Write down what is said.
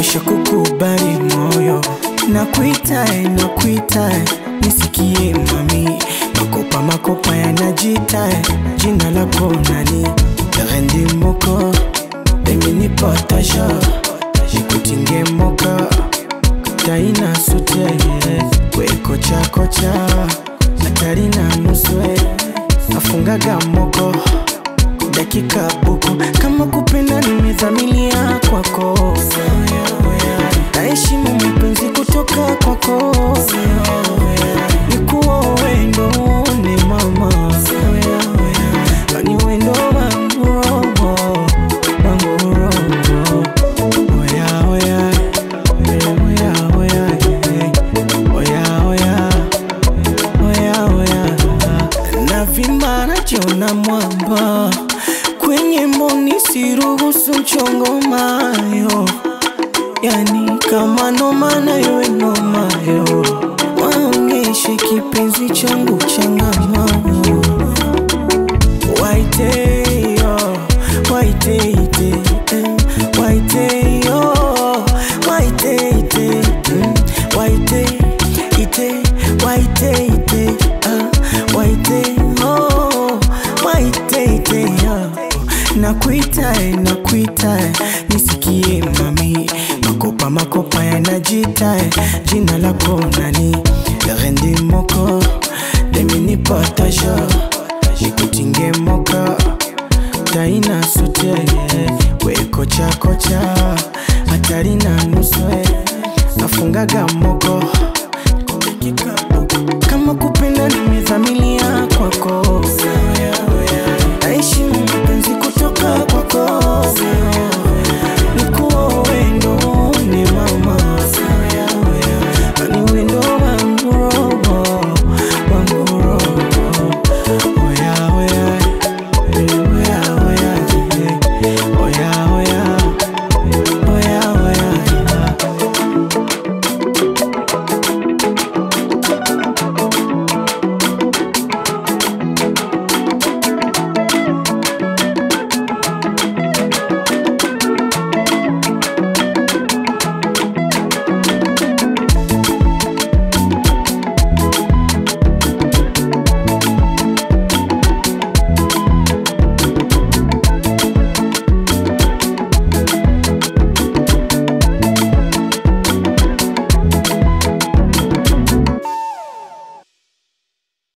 nisha kukubali moyo nakuitae nakuitae nisikie mami makopa makopa yanajitae jina lako nani rendi moko emini potasha nikutinge moka taina sute wekochakocha hatari na nuswe afungaga moko dakika buku kama kupenda nimezamilia kwako naheshimu mapenzi kutoka kwako nikuwa wendo ni mama ni wendo wangu roho wangu roho oya oya oya oya oya oya oya oya navimba najiona mwamba kwenye mboni siruhusu mchongo mayo yani kama noma nayo enomayo waonyeshe kipenzi changu changamano waiteyo waiteite eh, waiteyo waiteite mm, waiteite waiteite ah, waiteyo waiteite ah. nakuitae nakuitae nisikie mami makopa makopa yanajitae jina lako nani rendi moko demini potasha nikutinge moka taina sute wekochakocha hatari na nuswe nafungaga moko kama kupenda nimezamilia kwako